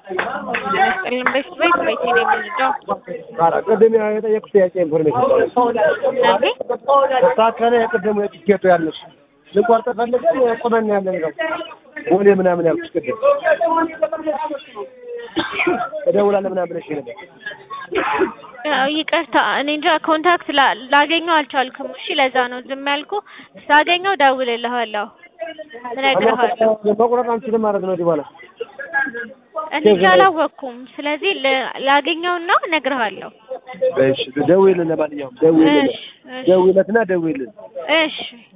መስቀልን ቤት ቤት ቤት ነው የምንሄደው። ኧረ ቅድም የጠየቁት ጥያቄ ኢንፎርሜሽን ስለዚህ ተስተካከለ። የቅድሙ የትኬቱ ያለሽ ልንቆርጥ ፈልገን ቁመን ያለን ነው ቦሌ ምናምን ያልኩሽ ቅድም እደውላለሁ ምናምን ብለሽ ነበር። ያው ይቅርታ እኔ እንጃ ኮንታክት ላ- ላገኘው አልቻልኩም። እሺ ለዛ ነው ዝም ያልኩ። ሳገኘው እደውልልሃለሁ፣ እነግርሃለሁ። መቁረጥ አንችልም ማለት ነው ወዲህ በኋላ እኔ እንጃ አላወቅኩም። ስለዚህ ል- ላገኘውና እነግርሃለሁ። እሺ ደውይልን። ለማንኛውም ደውይልን፣ እሺ እሺ ደውይለትና ደውይልን። እሺ